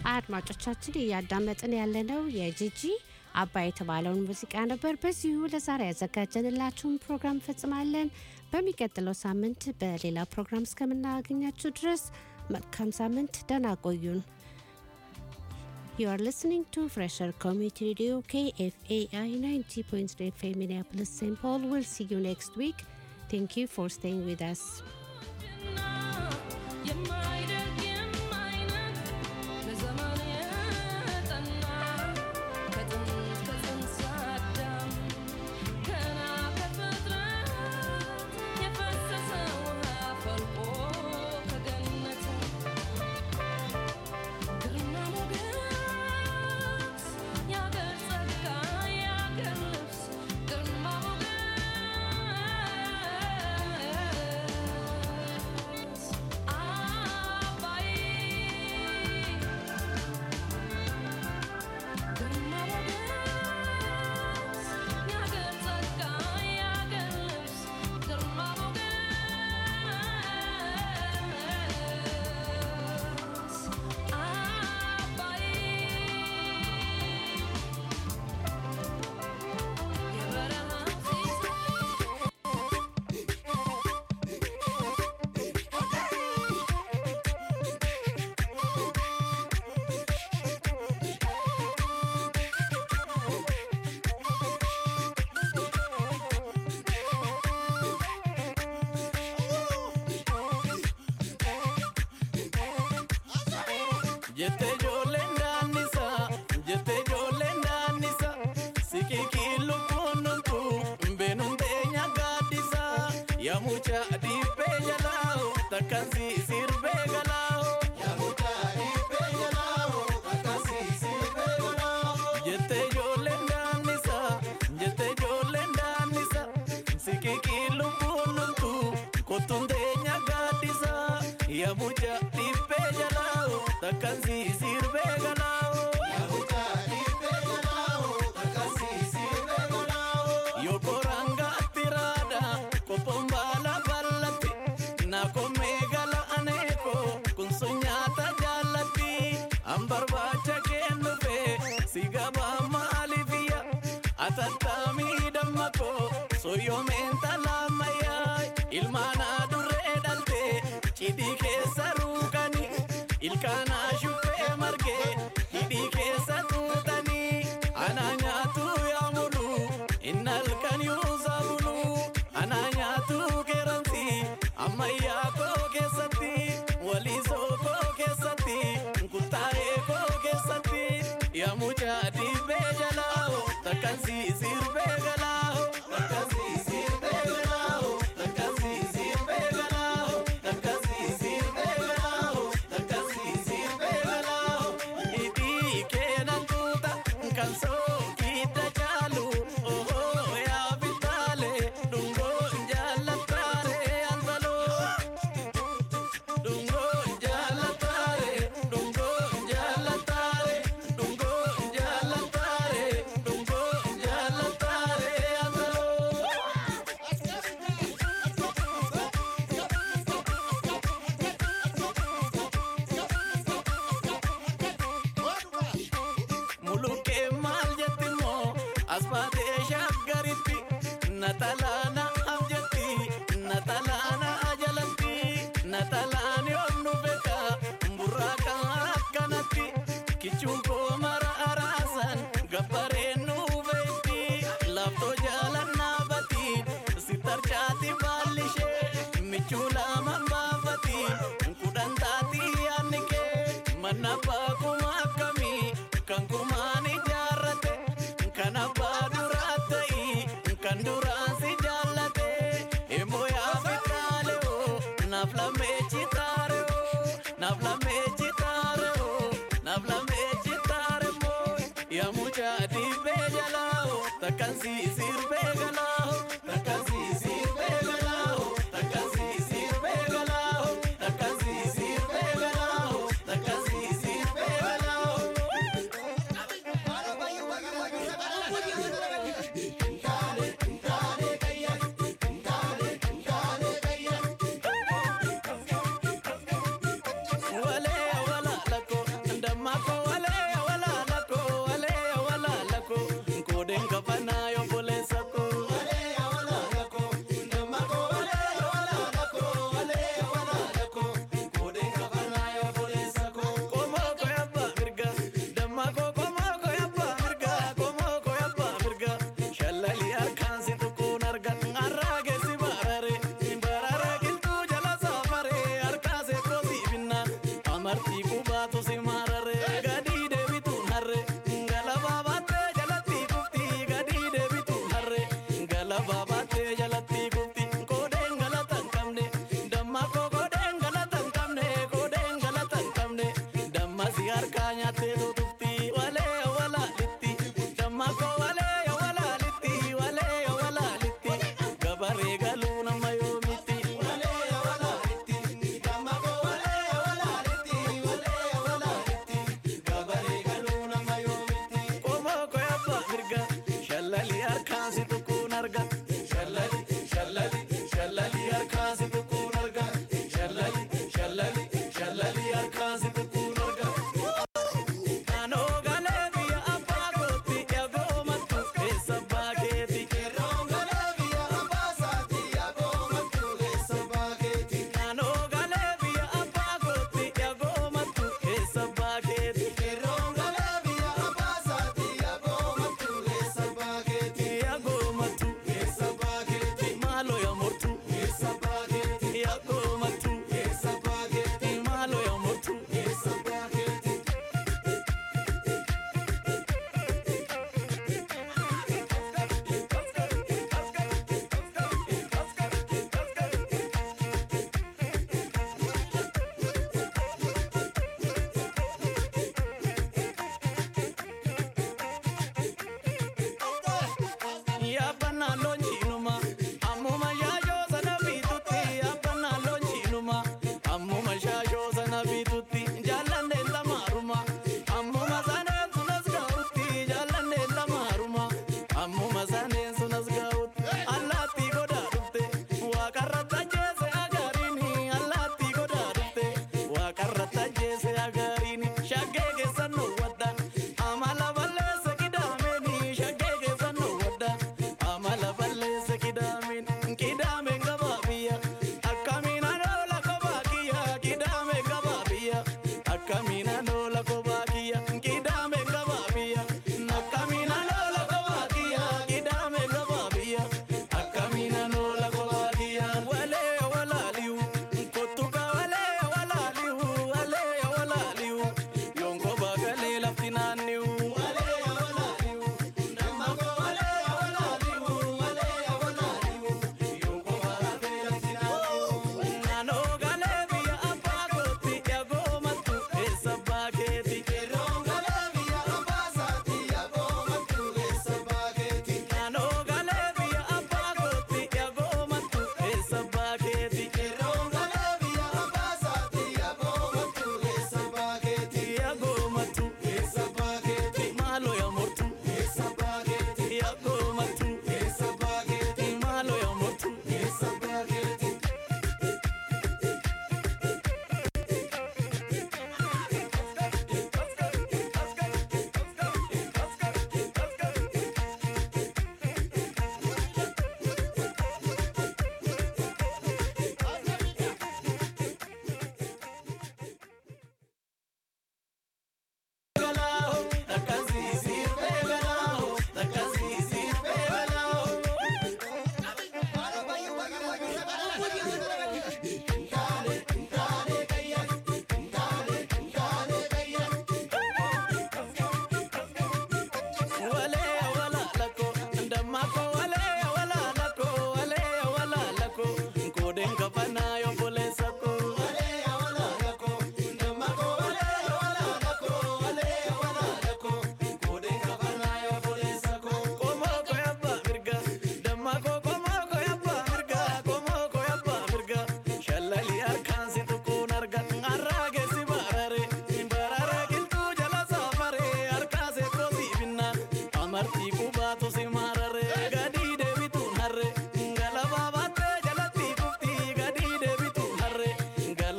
አድማጮቻችን እያዳመጥን ያለነው የጂጂ አባይ የተባለውን ሙዚቃ ነበር። በዚሁ ለዛሬ ያዘጋጀንላችሁን ፕሮግራም ፈጽማለን። በሚቀጥለው ሳምንት በሌላ ፕሮግራም እስከምናገኛችሁ ድረስ መልካም ሳምንት፣ ደህና ቆዩን። You are listening to Fresher Community Radio KFAI 90.3 FM Minneapolis St. Paul. We'll see you next week. Thank you for staying with us. Jette ijoolleen daannisa, jette ijoolleen daannisa, siqiqii lubbuun dhumtu, beenuun teenya gaaddisa, yaa mucaa dhiibbee jalaa, takkaan si sirbee galaa. Jette ijoolleen daannisa, jette ijoolleen daannisa, siqiqii lubbuun dhumtu, kottuun teenya gaaddisa, yaa mucaa dhiibbee jalaa, takkaan si sirbee galaa. Yokoranga tirada kopon bala ballatti na komme gala aneko kun sunyata jallatti an barbaacha kennu fe sigaba maalifiya atattami dammako soyyoomen talamaya ilmaana durree dhalte cidhii keessa ruukani ilkaana shuffee marge hidhii keessa tuutanii ana nyaatu yaa mulu innal kan yuusa bulu ana nyaatu keeransi ammayyaa koo keessatti waliisoo koo keessatti kuttaa'ee koo keessatti yaa mucaa dhiibbee jalaa takkaan si sirbee galaa takkaan si sirbee galaa takkaan si sirbee galaa takkaan si sirbee galaa takkaan si sirbee galaa hidhii keenan tuuta kan sookidda caalu ohoo yaa bitaalee dhungoo jaallataare anbaloo dhungoo jaallataare dhungoo jaallataare dhungoo jaallataare dhungoo jaallataare anbaloo. Mulukkee maal jetti moo as baatee shaggaritti natalaana abjatti natalaana ajalatti natalaan yoom nu beeka burraaqa akkanatti kichuun koo mara araasan gabbareen nu beekti laaftoo jaalannaa bati si tarchaati baallishee michuu lama baafati kudhan taati yaanni kee manna baakuma akkamii kan kumaan ijaarrate kan abbaa duraa ta'i kan duraan si jaallate immoo yaa fitaale oo naaf lamee chitaare oo naaf lamee chitaare oo naaf lamee chitaare moo yaa mucaa dhiibbee jalaa oo takkaan si sirbee galaa oo takkaan si sirbee galaa oo takkaan si sirbee galaa oo takkaan si sirbee galaa oo takkaan si sirbee galaa oo. Wale wala lako ndamako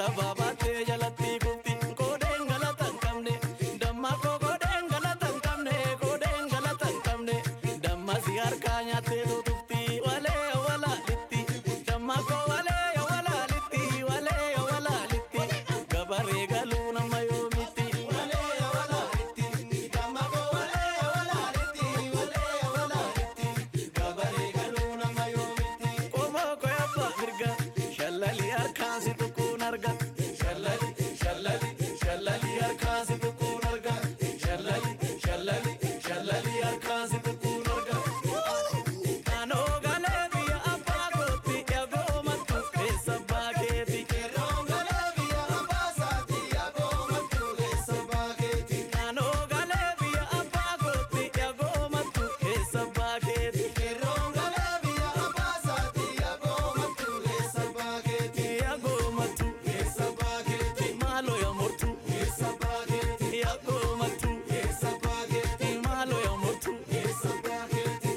galaba baatee jalatti kufti koodeen galata hin qabne damma koo koodeen galata hin qabne koodeen galata hin qabne damma si harkaa nyaattee tutufti walee walaalitti damma koo walee walaalitti walee walaalitti gabaree galuu nama yoomitti walee walaalitti damma koo walee walaalitti walee walaalitti gabaree galuu nama yoomitti qomoo koo yabba mirga shallali harkaan si tukkuun arga shallali shallali shallali harkaan si tukkuun arga shallali shallali shallali harkaan si tukkuun arga Kanoo galee biyya abbaa kootti eegoo mattu keessa baakeeti. Kanoo galee biyya abbaa saati eegoo mattu keessa baakeeti. Kanoo galee biyya abbaa kootti eegoo mattu keessa baakeeti. Kanoo galee biyya abbaa saati eegoo mattu keessa baakeeti. Eegoo mattu keessa baakeeti. Maaloo yaa mortu keessa baakeeti. Eegoo mattu keessa baakeeti. Maaloo yaa mortu keessa baakeeti.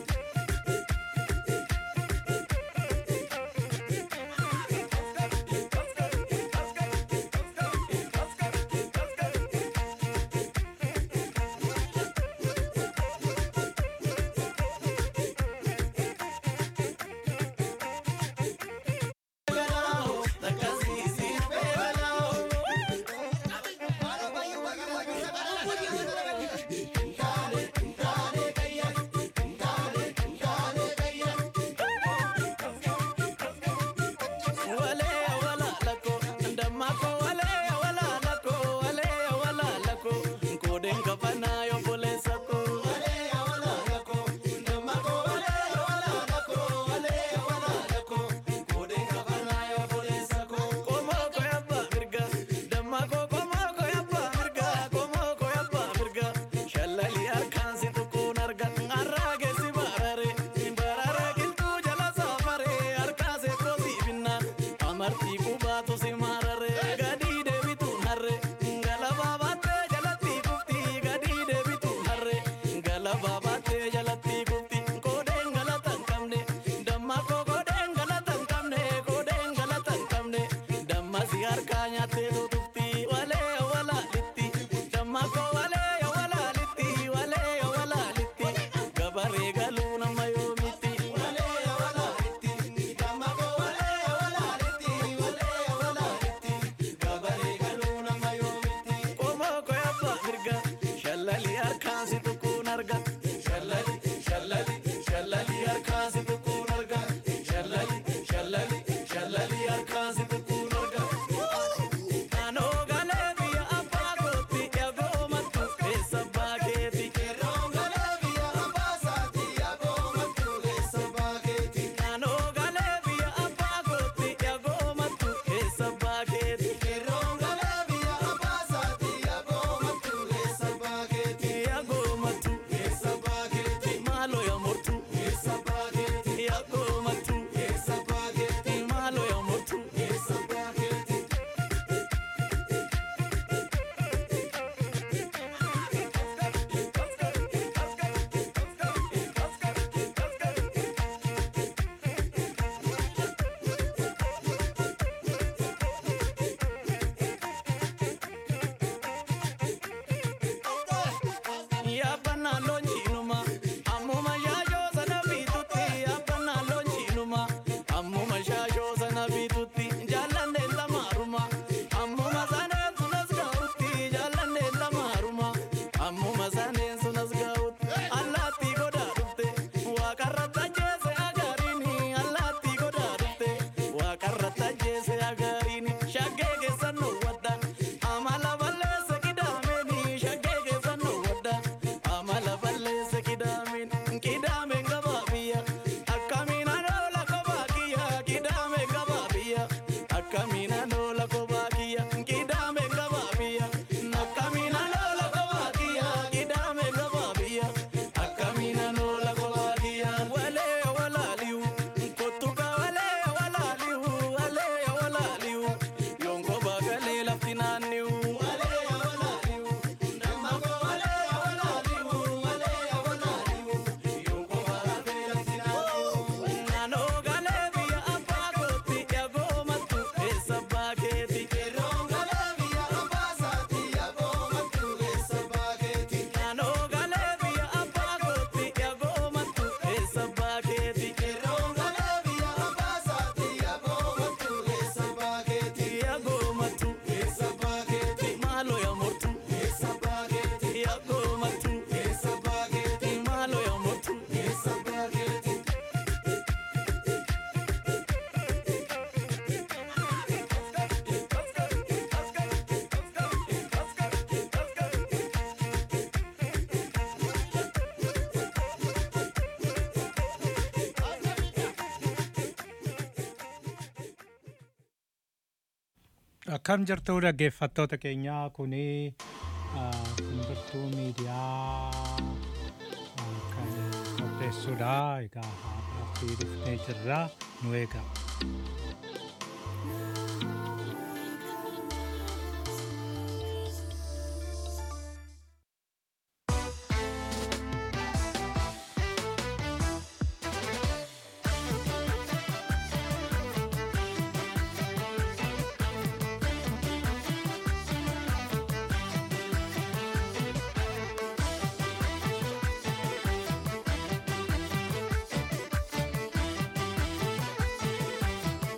Shallali harkaan si tukkuun arga har'aa geessi barare barare qilxuu jala saafare harkaa seettoo si binnaan amartii qubaatu si marare gadii deebituun harre galabaa baattee jalatti kufti gadii deebituun harre galabaa baattee jalatti kufti koodeen galata hin qabne damma koo koodeen galata hin qabne koodeen galata hin qabne damma si harkaa nyaattee tutufti walee walaalitti damma koo walee walaalitti walee walaalitti gabaree galuu nama yoomitti walee walaalitti damma koo walee walaalitti walee walaalitti gabaree galuu nama yoomitti qomoo koo yabba mirga shallali harkaan si tukkuun arga shallali shallali shallali harkaan si tukkuun arga shallali shallali shallali harkaan si tukkuun arga Kanoo galee biyya abbaa kootti eegoo mattu keessa baakeeti. Kanoo galee biyya abbaa saati eegoo mattu keessa baakeeti. Kanoo galee biyya abbaa kootti eegoo mattu keessa baakeeti. Kanoo galee biyya abbaa saati eegoo mattu keessa baakeeti. Eegoo mattu keessa baakeeti. Maaloo yaa mortu keessa baakeeti. Eegoo mattu keessa baakeeti. Maaloo yaa mortu keessa baakeeti. Yaabbannaa loonjiinuma ammuma shaashoo sana bitutti yaabbannaa loonjiinuma ammuma shaashoo sana bitutti jaallanneen lamaaruma ammuma saneen sunas gahutti jaallanneen lamaaruma ammuma saneen sunas gahutti allaattii godaa dhufte waaqarratti ajjeese agariini allaattii godaa dhufte waaqarratti ajjeese agariini shaggee keessan wadda amala balleesse qidaameni shaggee keessan wadda amala balleesse qidaameen qidaameen gabaa biyya akkamiin anoola kophaa kiyya qidaameen gabaa biyya Akkam jirtu dhaggeeffattoota keenyaa kuni simbirtuu miidiyaa ah, kan qopheessudha. Egaa haadhaatti dhuftee jirra nu eega. Thank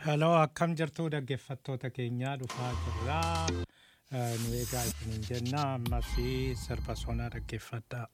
Hello, akkam jirtu dhaggeeffattoota keenyaa dhufaa jirraa. Eh, Nu egaa isiniin jenna ammas sirba sonaa dhaggeeffadhaa.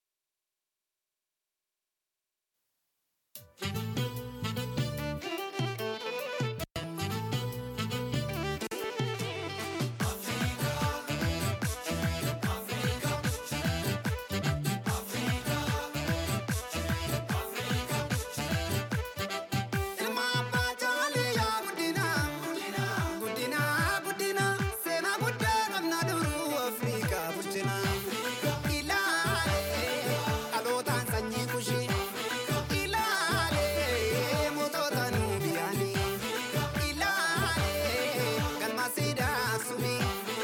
Ilma abbaa jaalee yaa guddina guddina guddina seenaa guddaa qabna duruu Afrikaa bulchina. Ilaalee dhalootaan sanyii kushii ilaalee mootota nuu biyyaanii ilaalee galma siidaa sumii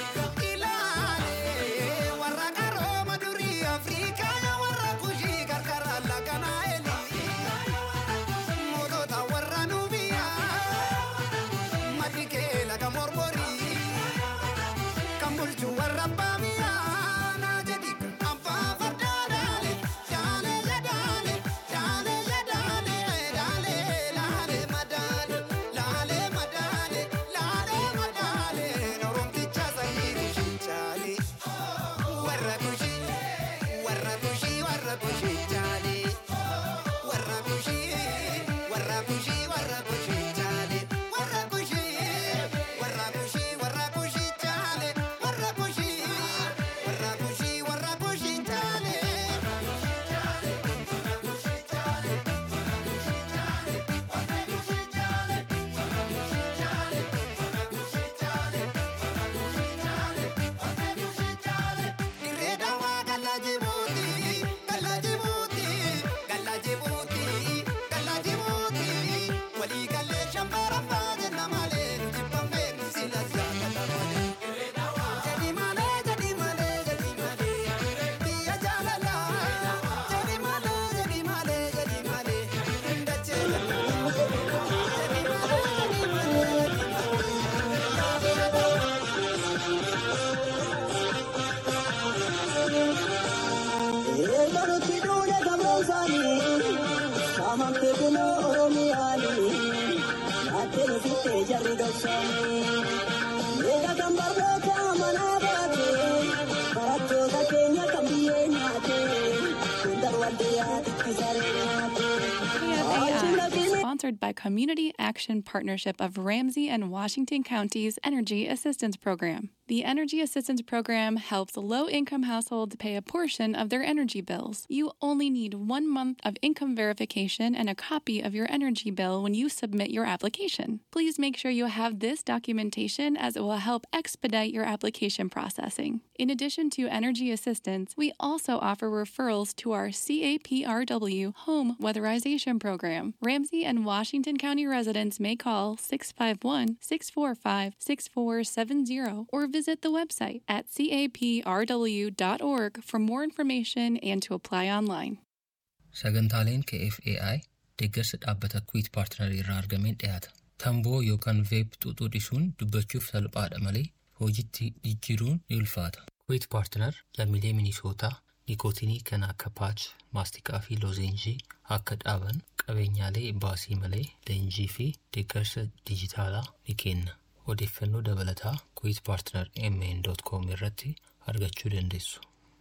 ilaalee warra qarooma durii Afrikaa warra kushii qarqara laganaa elii. Mootota warra nubiyaa maddi kee laga mormorii kan bulchu warra baamiyaa naa jedhi abbaa fardaa daale daale ya daale daale ya daale daale laale madaale laale madaale laale madaale oromticha sanyii kushii chaale warra kushii warra kushii warra kushii chaale. Warra kushii, warra kushii, warra kushii chaale. Warra kushii, warra kushii, warra kushii chaale. Warra kushii, warra kushii, warra kushii chaale. Dirree dawaa galla jibuuti, galla jibuuti, galla jibuuti, galla jibuuti. Walii gallee shambara jenna malee nuti bambee nu sila jaallata malee. Jadi malee, jadi malee, jadi malee. Biyya jaalalaa. Jadi malee, jadi malee, jadi malee. Dachee jaalala. Jadi malee, jadi malee, jadi Eegalutti duudhe gamoosaanii saamamte kunoo Oromiyaanii naattee nufittee jarri dhoksaanii. Eega kan barnoota manaa baate barattoota keenya kan biyyee nyaate hundar waldiyaa itti saree nyaate. KFAI, sponsored by Community Action Partnership of Ramsey and Washington Counties Energy Assistance Program. The Energy Assistance Program helps low income households pay a portion of their energy bills. You only need one month of income verification and a copy of your energy bill when you submit your application. Please make sure you have this documentation as it will help expedite your application processing. In addition to energy assistance, we also offer referrals to our CAPRW Home Weatherization Program. Ramsey and Washington County residents may call 651 645 6470 or visit the website at caprw.org for more information and to apply online. Sagantaaleen KFAI deeggarsa dhaabbata Kwiit Paartinarii irraa argameen dhiyaata. Tamboo yookaan veeb xuuxuu dhisuun dubbachuuf salphaadha malee hojiitti jijjiiruun ni ulfaata. Kwiit Paartinar lammiilee Minisootaa nikootinii kan akka paach, maastiqaa fi loozenjii akka dhaaban qabeenyaalee baasii malee leenjii fi deeggarsa dijitaalaa ni kenna. Odeeffannoo dabalataa Kwiit Paartinar mn.com irratti argachuu dandeessu.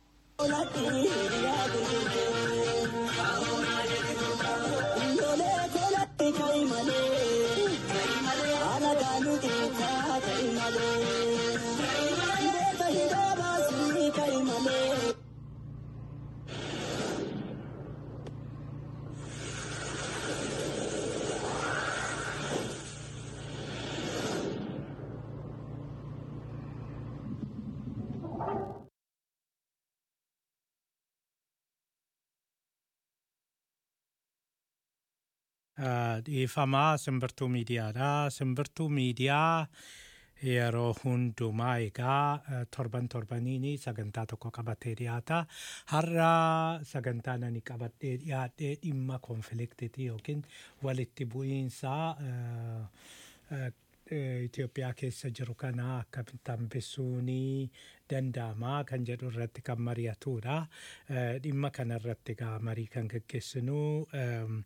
Ah, dhiifamaa simbirtuu miidiyaadha. Simbirtuu miidiyaa yeroo hundumaa egaa eh, torban torbaniin sagantaa tokko qabatee dhiyaata. Har'a sagantaa nani qabadhee dhiyaadhee dhimma konfliktitii yookiin walitti bu'iinsaa eh, eh, eh, Itoophiyaa keessa jiru kana akkamitti hambisuun danda'ama kan jedhu irratti kan mari'atudha. Eh, Dhimma kana irratti egaa marii kan gaggeessinu ehm,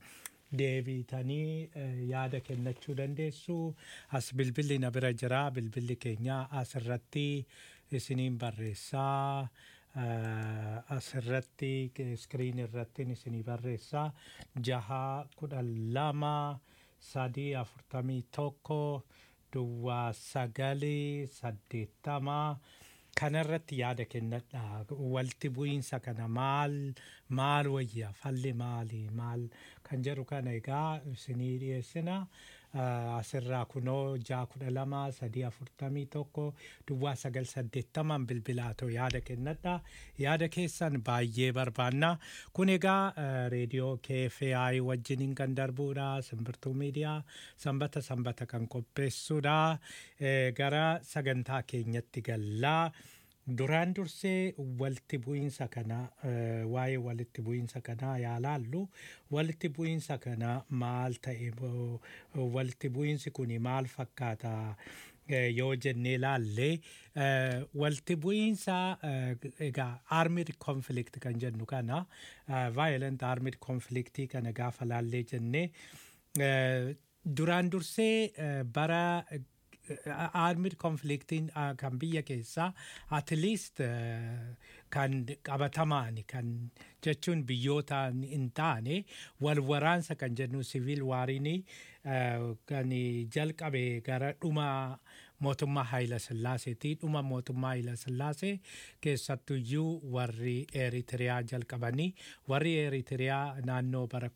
deebitanii eh, yaada kennachuu dandeessu. As bilbilli na bira jira. Bilbilli keenya asirratti isiniin barreessaa. Eh, asirratti iskiriin irratti isinii barreessaa. Jaha kudhan lama sadii afurtamii tokko duwwaa sagalii saddeettama. kanarratti yaada kennadha walitti bu'iinsa kana maal maal wayya falli maali maal kan jedhu kana egaa isinii dhiyeessina Uh, asirraa kunoo jaa kudha lama sadii afurtamii tokko duwwaa sagal saddeettaman bilbilaatoo yaada kennadha yaada keessan baay'ee barbaanna kun egaa uh, reediyoo KFI wajjiniin kan darbuudha simbirtuu miidiyaa sanbata sanbata kan qopheessuudha Eh, gara sagantaa keenyatti gallaa duraan dursee walitti bu'iinsa kana eh, waa'ee walitti bu'iinsa kanaa yaalaallu walitti bu'iinsa kana maal ta'e bo- walitti bu'iinsi kun maal fakkaata eh, yoo jennee laallee eh, walitti bu'iinsa eh, egaa armed conflict kan jennu kana eh, violent armed conflict kana gaafa laallee jennee eh, duraan dursee eh, bara armed conflictiin uh, kan biyya keessaa at least uh, kan qabatamaani kan jechuun biyyoota hin taane wal waraansa kan jennu siviil waariini uh, kan jalqabe gara dhuma mootummaa Haayila Sillaaseeti dhuma mootummaa Haayila Sillaasee keessattuyyuu warri Eritiriyaa jalqabanii warri Eritiriyaa naannoo bara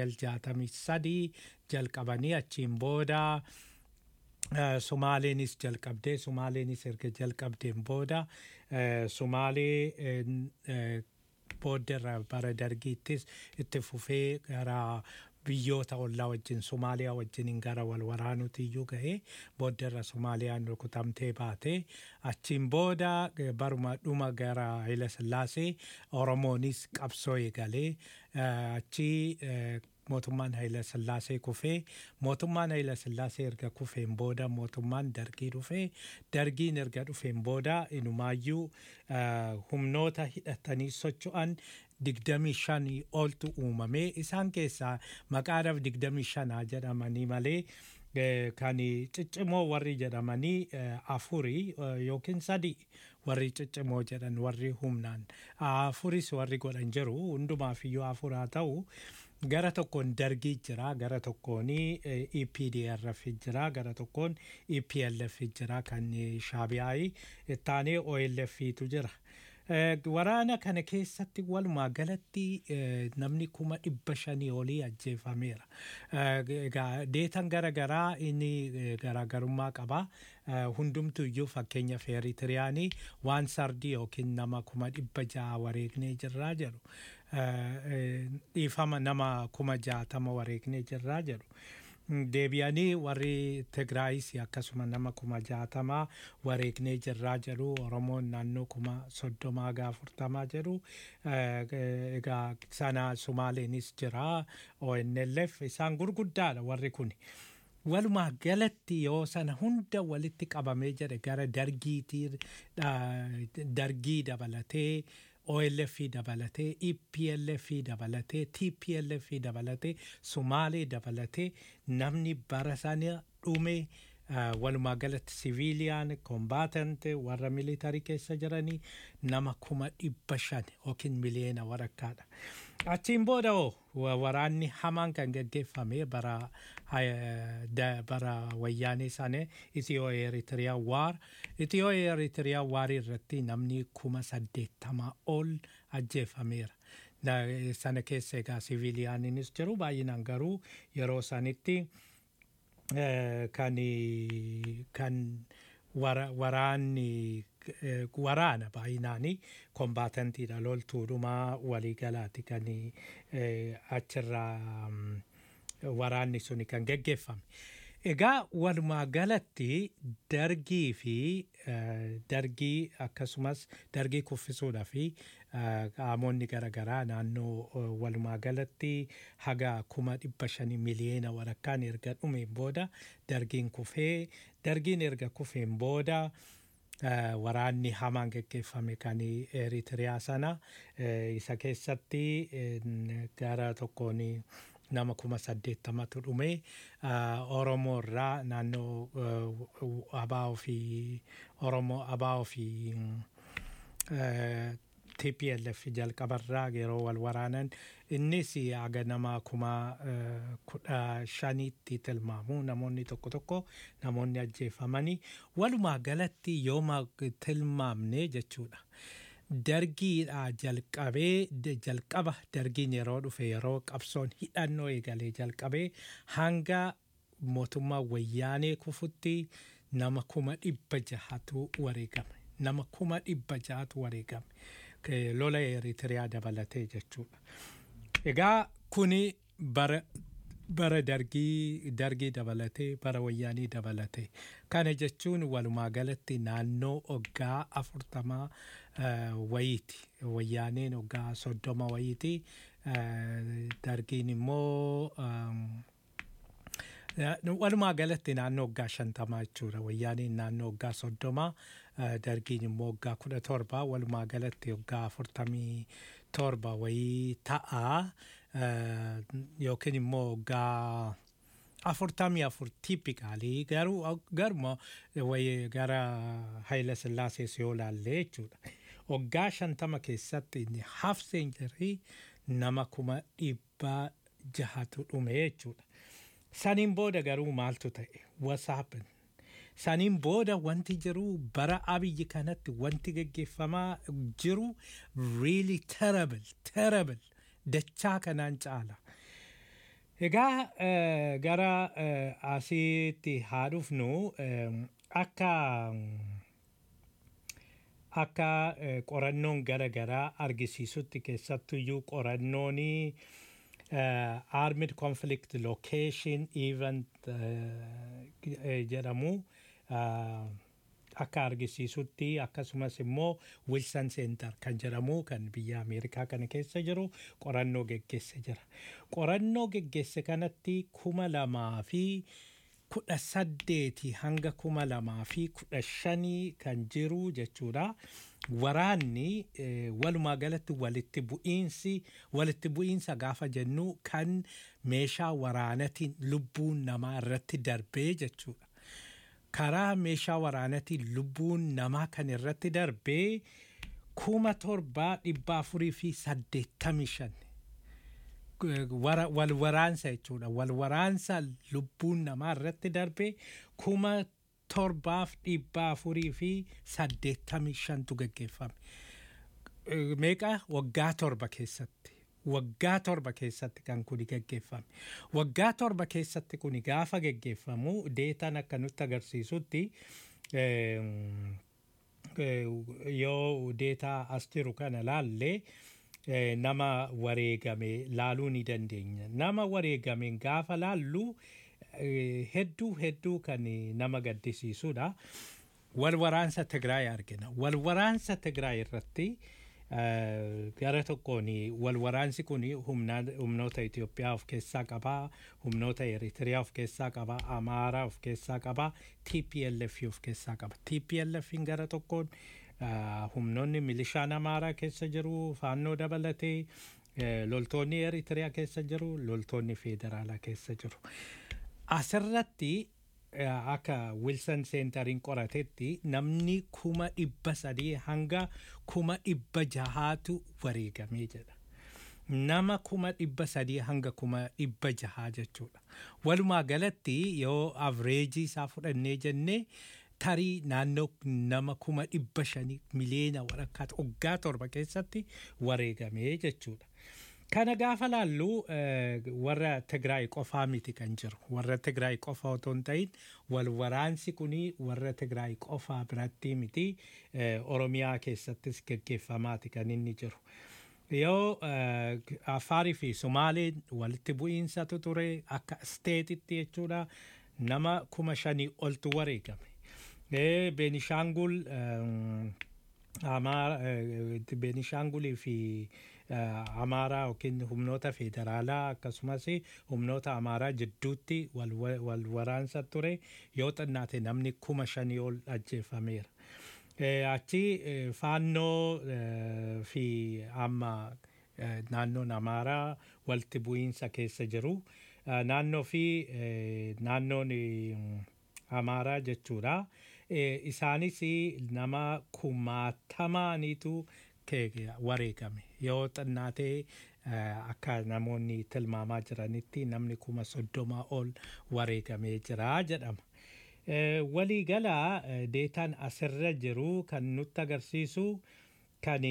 1963 jalqabanii achiin booda Uh, Sumaaleenis jalqabdee Sumaaleenis erga jalqabdeen booda uh, Sumaalee uh, boodderra bara dargiittis itti fufee gara biyyoota ollaa wajjin Sumaaliyaa wajjin gara wal waraanuutti iyyuu gahee boodderra Sumaaliyaan rukutamtee baate achiin booda eh, baruma dhuma gara Haayila Sillaasee Oromoonis qabsoo eegalee eh, achii eh, mootummaan Haayila Sillaasee kufee mootummaan Haayila Sillaasee erga kufeen booda mootummaan dargii dhufee dargiin erga dhufeen booda inumaayyuu uh, humnoota hidhatanii socho'an digdamii shanii oltu uumamee isaan keessaa maqaadhaaf digdamii shanaa jedhamanii malee eh, kan ciccimoo warri jedhamanii eh, afurii eh, yookiin sadii warri ciccimoo jedhan warri humnaan afuris warri godhan jiru hundumaaf iyyuu afur haa ta'u gara tokkoon dargii jira gara tokkoon EPDRF jira gara tokkoon EPLF jira kan shaabiyaa'ii ittaanee OLFtu jira. Eh, Waraana kana keessatti walumaa galatti eh, namni kuma dhibba shanii olii ajjeefameera. Eh, Egaa deetan garagaraa inni eh, garaagarummaa qaba. Eh, Hundumtu iyyuu fakkeenyaaf Eritiriyaanii waan sardii yookiin nama kuma dhibba ja'a wareegnee jirraa jedhu. Eh, eh, Dhiifama nama kuma jaatama wareegnee jirraa jedhu. deebi'anii warri Tigraayis akkasuma nama kuma jaatamaa wareegnee jirraa jedhu Oromoon naannoo kuma soddomaa gaa afurtamaa jedhu Eh, egaa sana Sumaaleenis jira ONLF isaan gurguddaadha warri kun. Walumaa galatti yoo sana hunda walitti qabamee jedhe gara dargiitii dargii dabalatee OLF dabalatee EPLF dabalatee TPLF dabalatee Sumaalee dabalatee namni bara sana dhume uh, walumaa galatti siviiliyaan kombaatant warra militarii keessa jiranii nama kuma dhibba shan yookiin miliyoona walakkaadha. Achiin booda hoo wa- waraanni hamaan kan gaggeeffame bara eh, da- bara wayyaanee sana Itiyoo Eritiriyaa waar Itiyoo Eritiriyaa waar irratti namni kuma saddeettamaa ol ajjeefameera. Da- Sana keessa egaa siviiliyaaniinis jiru baay'inaan garuu yeroo sanitti eh, kan kan wara- waraanni eh, waraana baay'inaanii kombaatantiidha loltuudhumaa waliigalaati kan eh, achirraa mm, waraanni suni kan geggeeffame. Egaa walumaa galatti dargii fi eh, dargii akkasumas dargii kuffisuudhaa fi eh, qaamonni garaagaraa naannoo eh, walumaa galatti haga kuma dhibba shanii miliyoona walakkaan erga dhumeen booda dargiin kufee dargiin erga kufeen booda eh, waraanni hamaan geggeeffame kan Eritiriyaa sana eh, isa keessatti eh, gara tokkoon nama kuma saddeettamatu dhume Oromoo irraa naannoo Abaa fi Oromoo Abaa fi TPLF jalqabarraa yeroo wal waraanan innis haga nama kuma kudha shaniitti tilmaamu namoonni tokko tokko namoonni ajjeefamanii walumaa galatti yooma tilmaamne jechuudha. Dargiidha jalqabee jalqaba dargiin yeroo dhufe yeroo qabsoon hidhannoo eegalee jalqabee hanga mootummaa wayyaanee kufutti nama kuma dhibba jahatu wareegame. Nama kuma dhibba jahatu wareegame. lola Eritiriyaa dabalatee jechuudha. Egaa kuni bara bara dargii dargii dabalatee bara wayyaanii dabalatee kana jechuun walumaa galatti naannoo oggaa afurtamaa wayiiti wayyaaneen oggaa soddoma wayiiti dargiin immoo walumaa galatti naannoo oggaa shantamaa jechuudha wayyaaniin naannoo oggaa soddomaa dargiin immoo oggaa kudha torba walumaa galatti oggaa afurtamii torba wayii ta'a yookiin immoo oggaa afurtamii afur tiipikaalii garuu garuma wayii gara Hayila Sillaasees yoo laallee jechuudha. Oggaa shantama keessatti hafseen jirri nama kuma dhibba jahatu dhume jechuudha. Saniin booda garuu maaltu ta'e? Wasaapin. Saniin booda wanti jiru bara abiyyi kanatti wanti geggeeffamaa jiru really terrible, terrible. Dachaa kanaan caala. Egaa gara asitti haa dhufnu akka akka qorannoon gara garaa argisiisutti keessattuyyuu qorannoonii uh, armed conflict location event uh, jedhamu uh, akka argisiisutti akkasumas immoo wilson center kan jedhamu kan biyya ameerikaa kana keessa jiru qorannoo geggeesse jira qorannoo geggeesse kanatti kuma lamaa fi kudha saddeeti hanga kuma lamaa fi kudha shanii kan jiru jechuudha. Waraanni walumaa galatti walitti bu'iinsi walitti bu'iinsa gaafa jennu kan meeshaa waraanatiin lubbuun namaa irratti darbee jechuudha. Karaa meeshaa waraanatiin lubbuun namaa kan irratti darbee kuma torbaa dhibba afurii fi saddeettamii shan. wal waraansa jechuudha wal waraansa lubbuun namaa irratti darbe kuma torbaaf dhibba afurii fi saddeettamii shantu geggeeffame. Meeqa waggaa torba keessatti waggaa torba keessatti kan kuni geggeeffame. Waggaa torba keessatti kuni gaafa geggeeffamu deetaan akka nutti agarsiisutti yoo deetaa as jiru kana laallee nama wareegame laaluu ni dandeenya. Nama wareegame gaafa laallu hedduu hedduu kan nama gaddisiisudha. Wal waraansa Tigraay argina. Wal waraansa Tigraay irratti gara tokkoon wal waraansi kun humnoota Itoophiyaa of keessaa qaba, humnoota Eritiriyaa of keessaa qaba, Amaaraa of keessaa qaba, TPLF of keessaa qaba. TPLF gara tokkoon humnoonni milishaan amaaraa keessa jiru faannoo dabalatee loltoonni eritiriyaa keessa jiru loltoonni federaalaa keessa jiru asirratti akka wilson seentariin qoratetti namni kuma dhibba sadii hanga kuma dhibba jahaatu wareegamee jedha nama kuma dhibba sadii hanga kuma dhibba jahaa jechuudha walumaa galatti yoo avreejii isaa fudhannee jennee tarii naannoo nama kuma dhibba shanii miliyoona walakkaatu waggaa torba keessatti wareegamee jechuudha. Kana gaafa laallu warra Tigraay qofaa miti kan jiru. Warra Tigraay qofa otoo hin ta'in wal waraansi kuni warra Tigraay qofaa biratti miti Oromiyaa keessattis geggeeffamaati kan inni jiru. Yoo Afaarii fi Sumaaleen walitti bu'iinsatu ture akka isteetitti jechuudha nama kuma shanii oltu wareegame. Beenishaangul Beenishaangulii fi Amaaraa yookiin humnoota federaalaa akkasumas humnoota Amaaraa jidduutti wal waraansa ture yoo xinnaate namni kuma shanii ol ajjeefameera. Achi faannoo fi amma eh, naannoon amaaraa walitti bu'iinsa keessa jiru Eh, naannoo fi eh, naannoon eh, amaaraa jechuudha Eh, isaanis nama kumaatamaaniitu ke- wareegame yoo xinnaatee eh, akka namoonni tilmaamaa jiranitti namni kuma soddomaa ol wareegamee jira jedhama. Eh, waliigalaa eh, deetaan asirra jiru kan nutti agarsiisu kan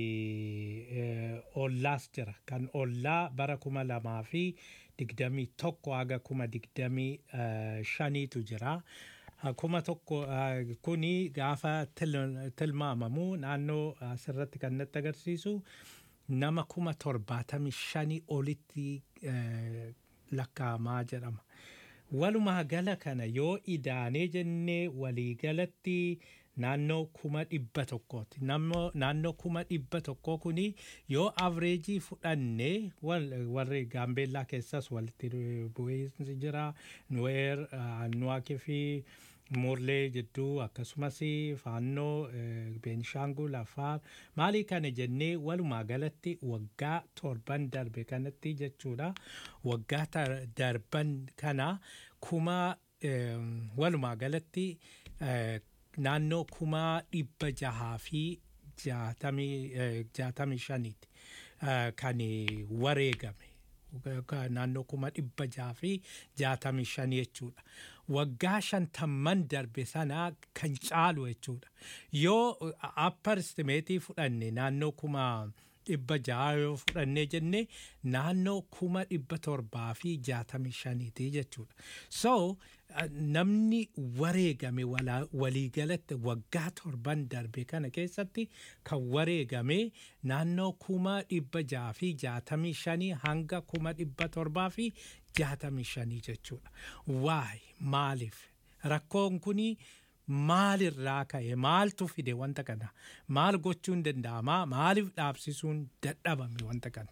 eh, ollaas jira kan ollaa bara kuma lamaa fi digdamii tokko haga kuma digdamii eh, shaniitu jira. Ah, kuma tokko ah, kuni gaafa til- tilmaamamu naannoo asirratti kan natti agarsiisu nama kuma torbaatamii shanii olitti eh, lakkaa'amaa jedhama. Walumaa gala kana yoo idaanee jennee waliigalatti naannoo kuma dhibba tokkooti. Naannoo naannoo kuma dhibba tokkoo kuni yoo avreejii fudhanne wal- warri gaambeellaa keessas walitti bu'iinsi jira. Nuweer, Annuwaakii fi Murlee jidduu akkasumas faannoo eh, Beenishaangul Afaar maalii kana jennee walumaa galatti waggaa torban darbe kanatti jechuudha. Waggaa tar- darban kana kuma eh, walumaa galatti eh, naannoo kuma dhibba jahaa fi jaatamii eh, jaatamii shaniiti eh, kan wareegame. Ka- naannoo kuma dhibba jaha fi jaatamii shanii jechuudha. Waggaa shantamman darbe sana kan caalu jechuudha. Yoo upper estimeetii fudhanne naannoo kuma dhibba jaha yoo fudhannee jenne naannoo kuma dhibba torbaa fi jaatamii shaniiti jechuudha. So eh, namni wareegame wala- waliigalatti waggaa torban darbe kana keessatti kan wareegame naannoo kuma dhibba jaha fi jaatamii shanii hanga kuma dhibba torbaa fi jaatamii shanii jechuudha. Waay maaliif rakkoon kuni maalirraa ka'e maaltu fide wanta kana maal gochuun danda'ama maaliif dhaabsisuun dadhabame wanta kana.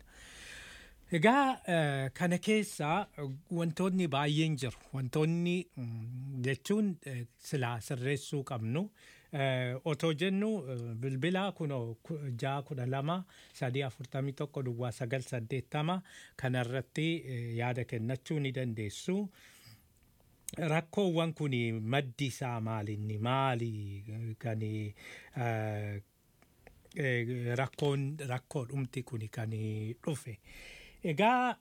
Egaa eh, kana keessa eh, wantoonni baay'een jiru. Wantoonni mm, jechuun eh, silaa sirreessuu qabnu. Eh, Otoo jennu eh, bilbila kunoo ku- ja'a kudha lama sadii afurtamii tokko duwwaa sagal saddeettama kanarratti eh, yaada kennachuu ni dandeessu. Rakkoowwan kun maddi isaa maalinni maali kan eh, eh, rakkoon rakkoo dhumti kun kan dhufe. Egaa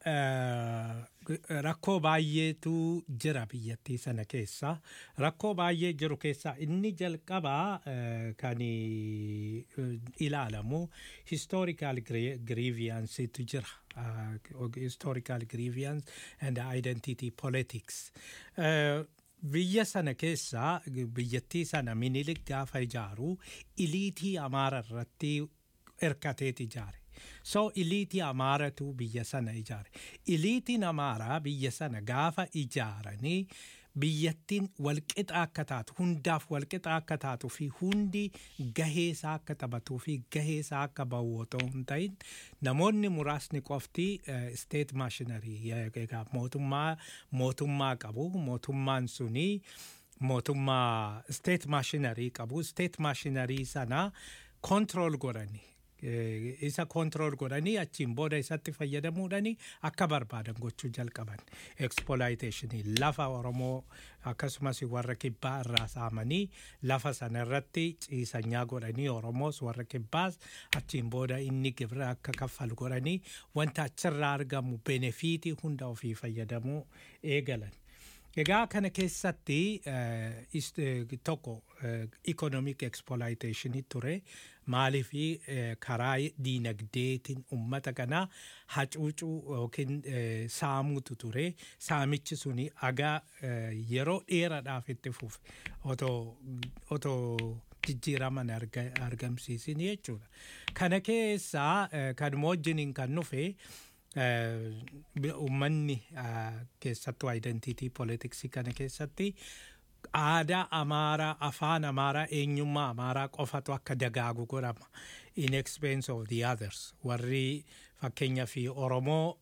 eh, rakkoo baay'eetu jira biyyattii sana keessa. Rakkoo baay'ee jiru keessa inni jalqabaa eh, kan eh, ilaalamu historical gre- grievancetu jira. Uh, historical grievance and identity politics. Uh, biyya sana keessa biyyattii sana minilik gaafa ijaaru iliitii amaara irratti hirkateet ijaare. So iliitii amaaratu biyya sana ijaare. Iliitiin amaaraa biyya sana gaafa ijaaranii biyyattiin walqixa akka taatu hundaaf walqixa akka taatu fi hundi gaheesaa akka taphatuu fi gaheesaa akka bahu otoo hin ta'in namoonni muraasni qofti steet maashinarii egaa mootummaa mootummaa qabu mootummaan sunii mootummaa steet maashinarii qabu steet maashinarii sana kontirool godhanii eh, isa kontirool godhanii achiin booda isatti fayyadamuudhani akka barbaadan gochuu jalqaban exploitationii lafa oromoo akkasumas warra kibbaa irraa saamanii lafa sana irratti ciisanyaa godhanii oromoos warra kibbaas achiin booda inni gibira akka kaffalu godhanii wanta achirraa argamu benefiitii hunda ofii fayyadamuu eegalan. Egaa kana keessatti eh, is- eh, tokko economic exploitation ture maaliifi eh, karaa diinagdeetiin ummata kana hacuucuu yookiin eh, saamuutu ture saamichi suni agaa eh, yeroo dheeraadhaaf itti fufe otoo otoo jijjiiraman arga- argamsiisin jechuudha. Kana keessaa eh, kanuma wajjiniin kan dhufe eh, bi- ummanni ah, keessattuu identity politicsii kana keessatti aadaa amaaraa afaan amaaraa eenyummaa amaaraa qofatu akka dagaagu godhama in expense of the others warri fakkeenya fi oromoo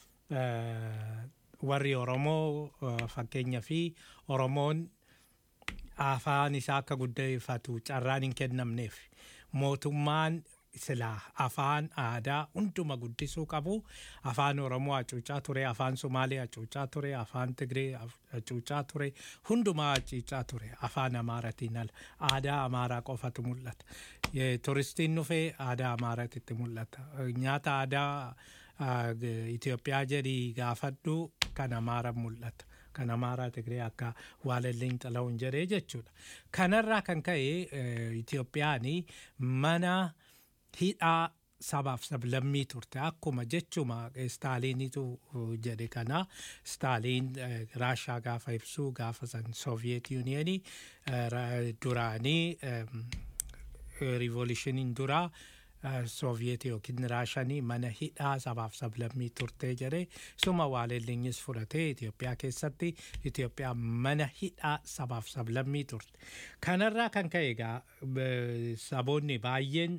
eh, warri oromoo eh, fakkeenya fi oromoon afaan isaa akka guddeeffatu carraan hin kennamneef mootummaan silaa afaan aadaa hunduma guddisuu qabu afaan oromoo hacuucaa ture afaan somaalee hacuucaa ture afaan tigree hacuucaa ture hundumaa hacuucaa ture afaan amaaratiin ala aadaa amaaraa qofatu mul'ata Ye- turistiin dhufee aadaa amaaraatitti mul'ata nyaata aadaa ah, g- Itoophiyaa jedhii gaafadhu kan amaara mul'ata kan amaaraa tigree akka waalelliin xala'uun jedhee jechuudha kanarraa kan ka'e eh, Itoophiyaan mana hidhaa sabaaf sablammii turte akkuma jechuma staaliinitu jedhe kana staaliin eh, raashaa gaafa ibsuu gaafa san soviyeet yuuniyeenii eh, ra- duraanii em, riivoolishiniin duraa sooviyet yookiin raashanii mana hidhaa sabaaf sablammii turtee jedhe suma waalelliinis fudhatee Itoophiyaa keessatti Itoophiyaa mana hidhaa sabaaf sablammii turte kanarraa kan ka'e egaa b- saboonni baay'een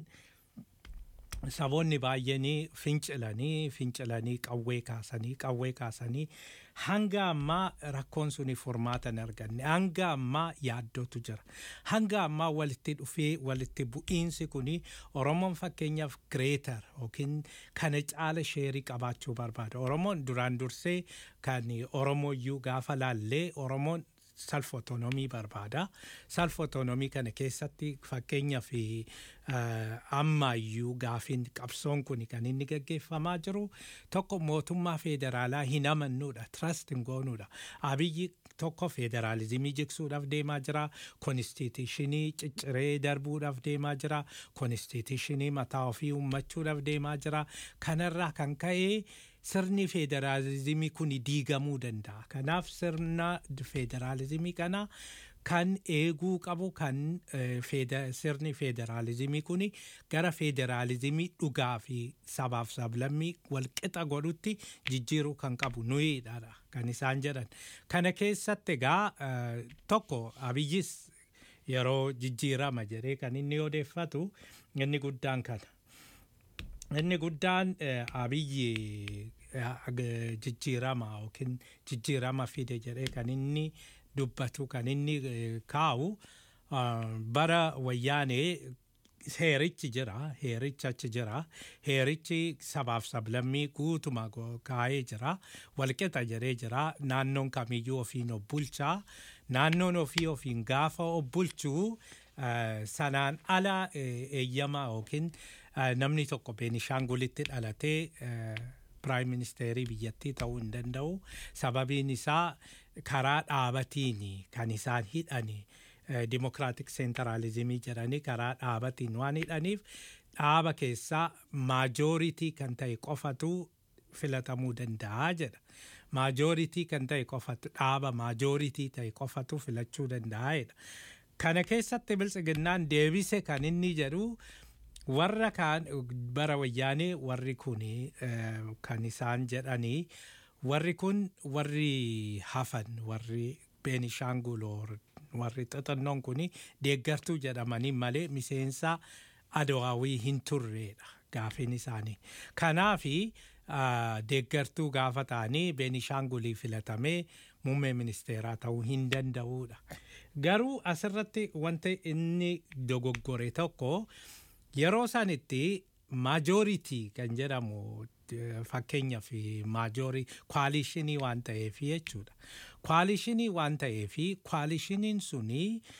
saboonni baay'eenii fincilanii fincilanii qawwee kaasanii qawwee kaasanii hanga ammaa rakkoon suni furmaata hin arganne hanga ammaa yaaddootu jira hanga ammaa walitti dhufee walitti bu'iinsi kuni oromoon fakkeenyaaf gireetar yookiin kana caala sheerii qabaachuu barbaada oromoon duraan dursee kan oromooyyuu gaafa laallee oromoon self autonomii barbaada self autonomii kana keessatti fakkeenyaaf ammayyuu gaafiin qabsoon kun kan inni gaggeeffamaa jiru tokko mootummaa federaalaa hin amannuudha trust hin goonuudha abiyyi tokko federaalizimii jigsuudhaaf deemaa jira konstituushinii cicciree darbuudhaaf deemaa jira konstituushinii mataa ofii uummachuudhaaf deemaa jira kanarraa kan ka'ee sirni federaalizimii kun diigamuu danda'a kanaaf sirna federaalizimii kana kan eeguu qabu kan eh, feda- sirni federaalizimii kun gara federaalizimii dhugaa fi sabaaf sablammii walqixa godhutti jijjiiruu kan qabu nuyiidha kan isaan jedhan kana keessatti egaa eh, tokko abiyyis yeroo jijjiirama jedhee kan inni odeeffatu inni guddaan kana inni guddaan eh, abiyyi eh, ag- jijjiirama yookiin jijjiirama fide jedhee kan inni dubbatu kan inni eh, kaa'u ah, bara wayyaanee heerichi jira heerichi achi jira heerichi sabaaf sablammii guutuma go- kaa'ee jira walqixa jedhee jira naannoon kamiyyuu ofiin of bulchaa naannoon ofii ofiin gaafa of bulchuu eh, sanaan ala eh, eeyyama yookiin eh, namni tokko beenishaangulitti dhalatee eh, piraayim ministeerii biyyattii ta'uu hin danda'u sababiin isaa karaa dhaabatiin kan isaan hidhani dimokiraatik seentaraalizimii jedhanii karaa dhaabatiin waan hidhaniif dhaaba keessaa maajooritii kan ta'e qofatu filatamuu danda'a jedha maajooritii kan ta'e qofatu dhaaba maajooritii ta'e qofatu filachuu danda'a jedha kana keessatti biltsiginnaan deebise kan inni jedhu warra kaan bara wayyaanee warri kun kan isaan jedhanii warri kun warri hafan warri beenishaangul warri xixinnoon kun deeggartuu jedhamanii malee miseensa adawaawii hin turreedha gaafiin isaanii kanaafi deeggartuu gaafa ta'anii beenishaangulii filatamee muummee ministeeraa ta'uu hin danda'uudha garuu asirratti wanti inni dogoggore tokko yeroo sanitti maajooritii kan jedhamu fakkeenyaaf maajoorii kwaalishinii waan ta'eef jechuudha. Kwaalishinii waan ta'eef kwaalishiniin suni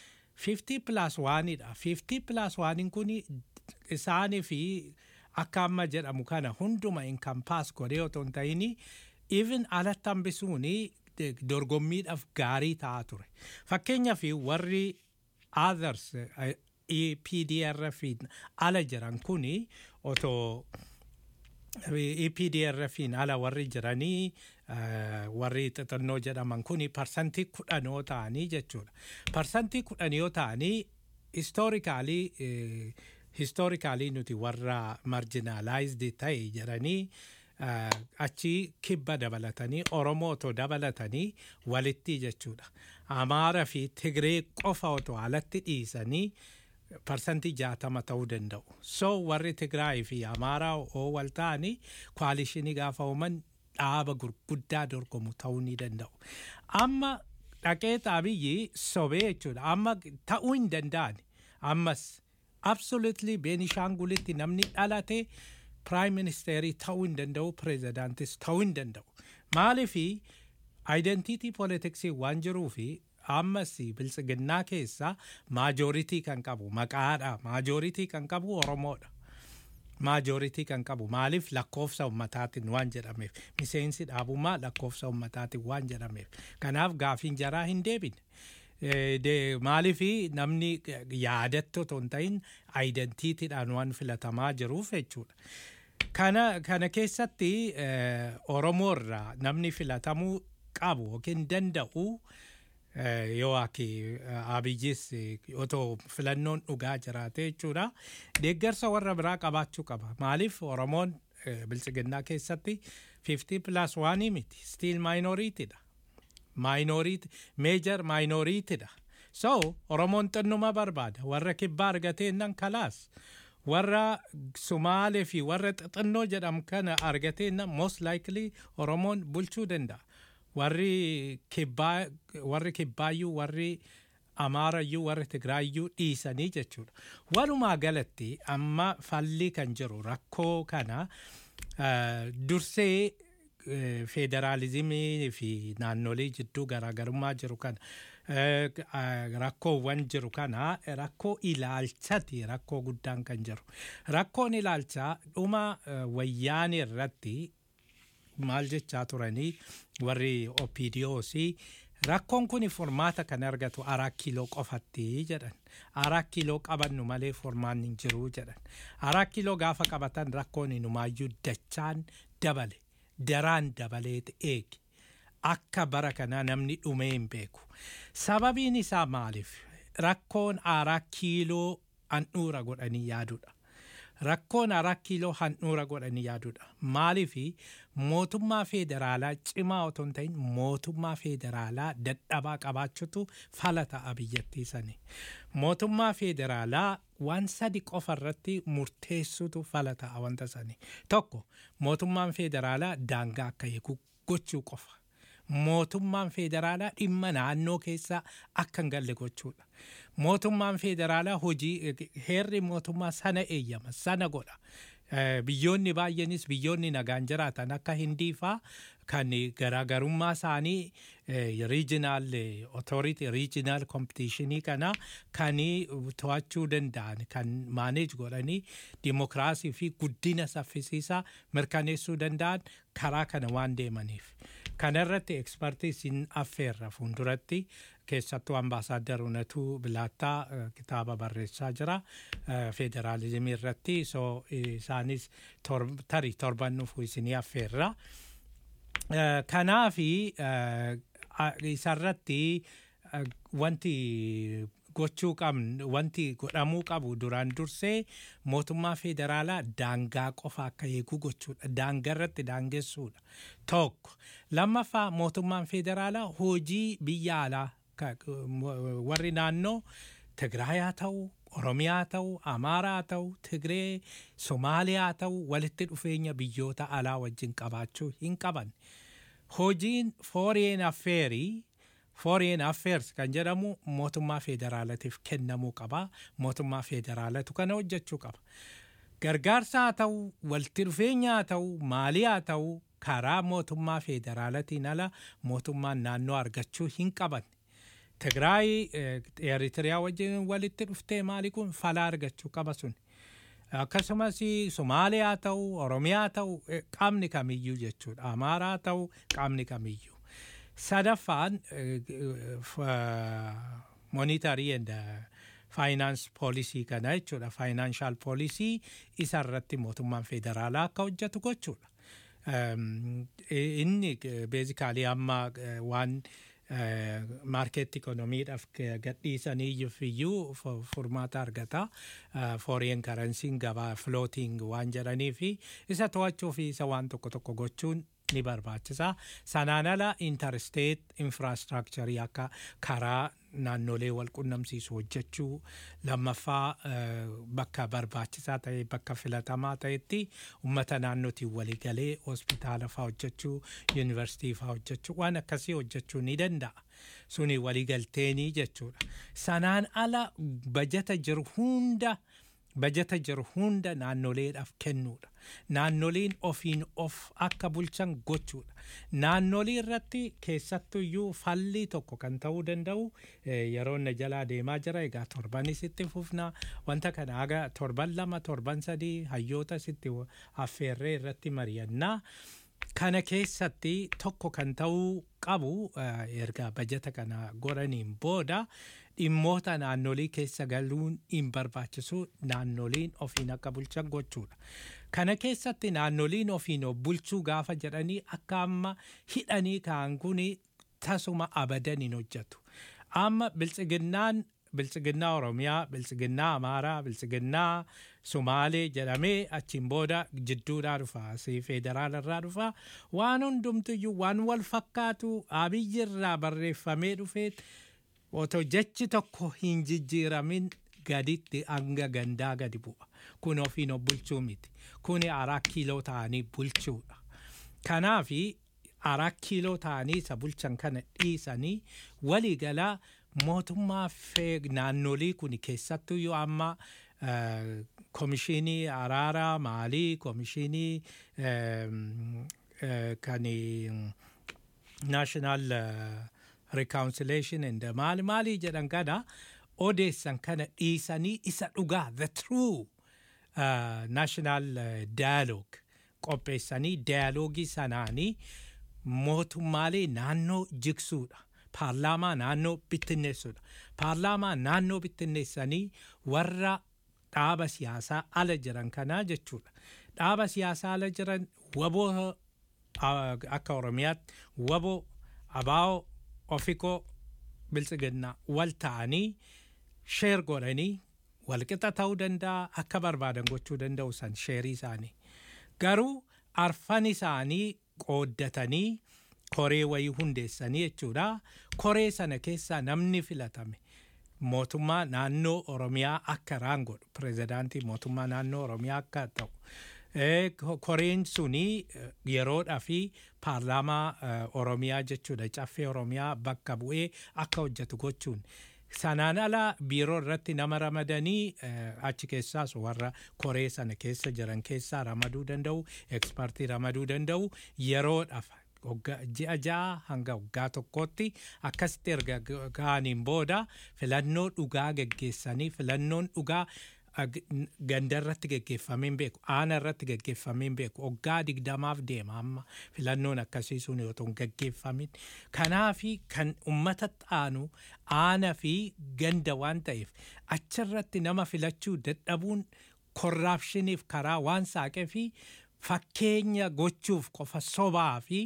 50 plus 1dha. 50 plus 1 kun isaanii fi akka amma jedhamu kana hunduma inkampaas godhee otoo hin ta'in even alatti hambisuun dorgommiidhaaf gaarii ta'aa ture. Fakkeenyaaf warri others EPDRF ala jiran kuni otoo EPDRFin ala warri jiranii warri xixinnoo jedhaman kuni parsantii kudhan yoo ta'anii jechuudha. Parsantii kudhan yoo ta'anii istoorikaalii histoorikaalii nuti warra marjinaalaayizdi ta'e jedhanii achi kibba dabalatanii oromoo otoo dabalatanii walitti jechuudha. Amaara fi Tigree qofa otoo alatti dhiisanii parsantii jaatama ta'uu danda'u. So warri Tigraay fi Amaaraa oo wal ta'anii kwaalishinii gaafa uuman dhaaba gurguddaa dorgomu ta'uu ni danda'u. Amma dhaqee xaabiyyi sobee jechuudha. Amma ta'uu hin danda'ani. Ammas absolutely beenishaangulitti namni dhalate prime ministerii ta'uu hin danda'u pireezidaantis ta'uu hin danda'u maalifi identity politicsii waan jiruu fi ammas biltsiginnaa keessa maajooritii kan qabu maqaadha maajooritii kan qabu oromoodha maajooritii kan qabu maaliif lakkoofsa ummataatiin waan jedhameef miseensi dhaabummaa lakkoofsa ummataatiin waan jedhameef kanaaf gaafiin jaraa hin deebine Eh, de- maalifi namni yaadattu otoo hin ta'in aayidentiitiidhaan waan filatamaa jiruuf jechuudha kana kana keessatti eh, oromoo irraa namni filatamuu qabu yookiin danda'u eh, yoo akki abiyyis eh, otoo filannoon dhugaa jiraate jechuudha deeggarsa warra biraa qabaachuu qaba maaliif oromoon eh, biltsiginnaa keessatti 50 plus waanii miti stiil maayinoritiidha minority major minority dha so oromoon xinnuma barbaada warra kibbaa argateennan kalaas warra sumaalee fi warra xixinnoo jedham kana argateennan most likely oromoon bulchuu danda'a warri kibbaa warri kibbaayyuu warri amaarayyuu warri tigraayyuu dhiisanii jechuudha walumaa galatti amma falli kan jiru rakkoo kana uh, dursee eh, federaalizimii fi naannolee jidduu garaagarummaa jiru kana eh, ah, rakkoowwan jiru kana eh, rakkoo ilaalchati rakkoo guddaan kan jiru rakkoon ilaalchaa dhuma eh, wayyaanii irratti maal jechaa turanii warri opidiyoosi rakkoon kun furmaata kan argatu araa kiiloo qofatti jedhan araa kiiloo qabannu malee furmaanni hin jiru jedhan araa kiiloo gaafa qabatan rakkoon inumaayyuu dachaan dabale daraan dabaleet eegi akka bara kanaa namni dhumee hin beeku sababiin isaa maaliif rakkoon araa kiiloo handhuura godhanii yaadudha rakkoon araa kiiloo handhuura godhanii yaadudha maaliifi mootummaa federaalaa cimaa otoo hin ta'in mootummaa federaalaa dadhabaa qabaachutu fala ta'a biyyattii sanii mootummaa federaalaa waan sadi qofa irratti murteessutu fala ta'a wanta sanii tokko mootummaan federaalaa daangaa akka eegu gochuu qofa mootummaan federaalaa dhimma naannoo keessaa akka hin galle gochuudha mootummaan federaalaa hojii heerri mootummaa sana eeyyama sana godha Eh, biyyoonni baay'eenis biyyoonni nagaan jiraatan akka hindii faa kan garaagarummaa isaanii riijinaal otoriti riijinaal kompitishinii kana kan to'achuu danda'an kan maaneej godhanii dimokiraasii fi guddina saffisiisaa mirkaneessuu danda'an karaa kana waan deemaniif kana irratti ekspertiisiin affeerra fuulduratti keessattuu ambaasaaddar Unatuu Bilaattaa eh, kitaaba barreessaa jira eh, federaalizimii irratti so isaanis tor- tarii torban dhufu isinii affeerra. Eh, Kanaafi eh, a- isarratti eh, wanti gochuu qabnu wanti godhamuu qabu duraan dursee mootummaa federaalaa daangaa qofa akka eegu gochuudha daangaa irratti daangessuudha tokko lammaffaa mootummaan federaalaa hojii biyya alaa ka- warri naannoo tigraayaa ta'u oromiyaa ta'u amaaraa ta'u tigree somaaliyaa ta'u walitti dhufeenya biyyoota alaa wajjin qabaachuu hin qaban hojiin foreign affairii foreign affairs kan jedhamu mootummaa federaalatiif kennamuu qaba mootummaa federaalatu kana hojjechuu qaba gargaarsa haa ta'u walitti dhufeenya haa ta'u maalii haa ta'u karaa mootummaa federaalatiin ala mootummaan naannoo argachuu hin qaban tigraay eritiriyaa wajjin walitti dhuftee maali kun fala argachuu qaba sun akkasumas somaaliyaa ta'u oromiyaa ta'u eh, qaamni kamiyyuu jechuudha amaaraa ta'u qaamni kamiyyuu sadaffaan monitarii and faayinaans poolisii kana jechuudha faayinaanshaal poolisii isa irratti mootummaan federaalaa akka hojjetu gochuudha. Um, i- inni beezikaalii amma eh, waan maarkeet ikonomiidhaaf gadhiisaniif iyyuu fu- furmaata argata fooreen karansiin gabaa flooting waan jedhanii fi isa to'achuu fi isa waan tokko tokko gochuun ni barbaachisa sanaan ala intersteet infraastrakcharii akka karaa naannolee wal qunnamsiisu hojjechuu lammaffaa eh, bakka barbaachisaa ta'e bakka filatamaa ta'etti ummata naannootiin waliigalee hospitaala faa hojjechuu yuunivarsiitii faa hojjechuu waan akkasii hojjechuu ni danda'a suni waliigalteenii jechuudha sanaan ala bajata jiru hunda bajata jiru hunda naannoleedhaaf kennuudha. Naannoleen ofiin of akka bulchan gochuudha. Naannolee irratti keessattuyyuu falli tokko kan ta'uu danda'u eh, yeroo na jalaa deemaa jira egaa torbanis itti fufna wanta kana haga torban lama torban sadii hayyoota sitti affeerree irratti mari'annaa. Kana keessatti tokko kan ta'uu qabu eh, erga bajata kana goraniin booda dhimmoota naannolii keessa galuun hin barbaachisu naannoliin ofiin akka bulchan gochuudha. Kana keessatti naannoliin ofiin of bulchuu gaafa jedhanii akka amma hidhanii ka'an kun tasuma abadan hin hojjetu. Amma biltsiginnaan biltsiginnaa Oromiyaa, biltsiginnaa Amaaraa, biltsiginnaa Sumaalee jedhamee achiin booda jidduudhaa dhufa. Asii federaalarraa dhufa. Waan hundumtiyyuu waan wal fakkaatu abiyyirraa barreeffamee dhufee otoo jechi tokko hin jijjiiramin gaditti hanga gandaa gadi bu'a. Kun ofiin of bulchuu miti. Kun araa kiiloo ta'anii bulchuudha. Kanaafi araa kiiloo ta'anii isa bulchan kana dhiisanii waliigalaa mootummaa fee naannolii kun keessattuu yoo amma eh, komishinii araaraa maalii komishinii ehm, eh, kan national eh, reconciliation and maali maali jedhan kana odeessan kana dhiisanii isa dhugaa the true uh, national uh, dialogue qopheessanii dialoogii sanaanii mootummaalee naannoo jigsuudha. Paarlaamaa naannoo bittinneessuudha. Paarlaamaa naannoo bittinneessanii warra dhaaba siyaasaa ala jiran kanaa jechuudha. Dhaaba siyaasaa ala jiran waboo uh, akka Oromiyaatti waboo abaa'oo ofikoo biltsiginnaa wal ta'anii sheer godhanii walqixa ta'uu danda'a akka barbaadan gochuu danda'u san sheerii isaanii. Garuu arfan isaanii qooddatanii koree wayii hundeessanii jechuudha. Koree sana keessaa namni filatame mootummaa naannoo Oromiyaa akka raangodhu pirezidaantii mootummaa naannoo Oromiyaa akka ta'u. Eh, ko- Koreen suni eh, yeroodhaa fi paarlaamaa eh, Oromiyaa jechuudha caffee Oromiyaa bakka bu'ee akka hojjetu gochuun. Sanaan ala biiroo irratti nama ramadanii eh, achi keessaas warra koree sana keessa jiran keessaa ramaduu danda'u, ekspertii ramaduu danda'u yeroodhaaf waggaa- ji'a ja'a hanga waggaa tokkootti akkasitti erga ga- ga'aniin booda filannoo dhugaa geggeessanii filannoon dhugaa ag- n- ganda irratti geggeeffamee hin beeku aana irratti geggeeffamee hin beeku waggaa digdamaaf deema amma filannoon akkasii sun yoo ta'u hin geggeeffamin kanaafi kan ummata xaanu aana fi ganda waan ta'eef achirratti nama filachuu dadhabuun korraapshiniif karaa waan saaqee fi fakkeenya gochuuf qofa sobaa fi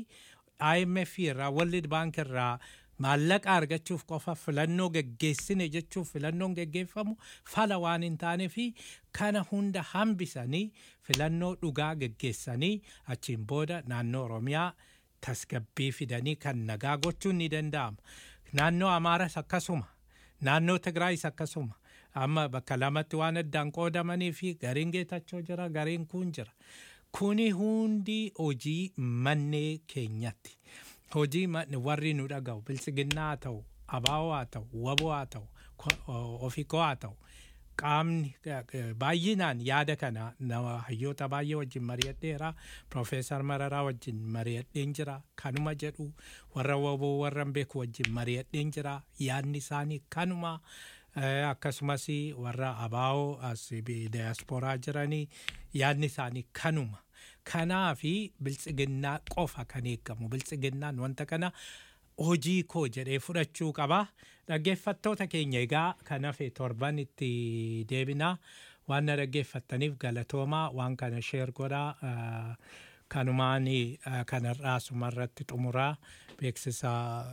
IMF irraa World Bank irraa maallaqa argachuuf qofa filannoo geggeessine jechuuf filannoon geggeeffamu fala waan hin taane fi kana hunda hambisanii filannoo dhugaa geggeessanii achiin booda naannoo Oromiyaa tasgabbii fidanii kan nagaa gochuun ni danda'ama. Naannoo Amaaras akkasuma, naannoo Tigraayis akkasuma. Amma bakka lamatti waan addaan qoodamanii fi gariin geetachoo jira, gariin kun jira. Kuni hundi hojii mannee keenyatti. Hojii ma- warri nu dhaga'u biltsiginnaa haa ta'u, abaa'oo haa ta'u, waboo haa ta'u, ko- o- ofikoo haa ta'u. Qaamni eh, eh, baay'inaan yaada kana nama hayyoota baay'ee wajjin mari'adheera. Profeesar Mararaa wajjin mari'adheen jira. Kanuma jedhu warra waboo warra hin beeku wajjin mari'adheen jira. Yaadni isaanii kanuma. Eh, akkasumas warra abaa'oo as bi- diasporaa jiranii yaadni isaanii kanuma. Kanaafi biltsiginnaa qofa kan eegamu biltsiginnaan wanta kana hojii koo jedhee fudhachuu qaba. Dhaggeeffattoota keenya egaa kan hafe torban itti deebinaa waan na dhaggeeffattaniif galatoomaa waan kana sheer godhaa. ah, Kanumaan ah, kanarraa sumarratti xumuraa beeksisa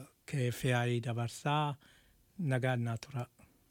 KFI dabarsaa nagaan naa tura.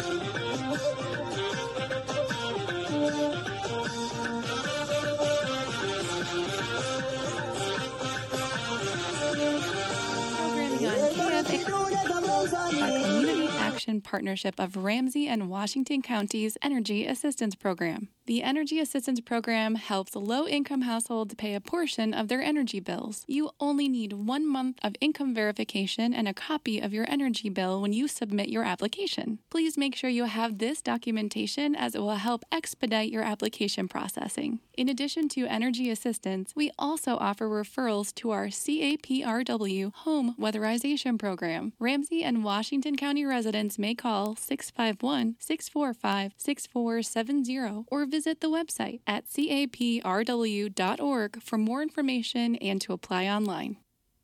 Programming on KFA, a community action partnership of Ramsey and Washington Counties Energy Assistance Program. The Energy Assistance Program helps low income households pay a portion of their energy bills. You only need one month of income verification and a copy of your energy bill when you submit your application. Please make sure you have this documentation as it will help expedite your application processing. In addition to energy assistance, we also offer referrals to our CAPRW Home Weatherization Program. Ramsey and Washington County residents may call 651 645 6470 or visit the website at caprw.org for more information and to apply online.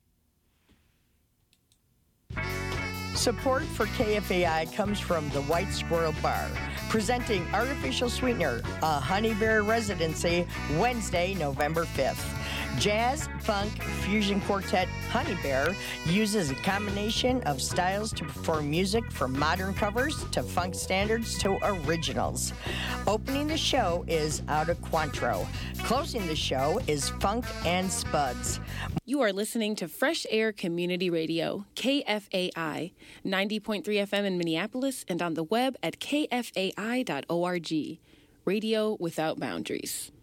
Support for KFAI comes from the White Squirrel Bar, presenting Artificial Sweetener, a Honey Bear residency, Wednesday, November 5th. Jazz, funk, fusion quartet Honey Bear uses a combination of styles to perform music from modern covers to funk standards to originals. Opening the show is Out of Quantro. Closing the show is Funk and Spuds. You are listening to Fresh Air Community Radio, KFAI, 90.3 FM in Minneapolis and on the web at kfai.org. Radio without boundaries.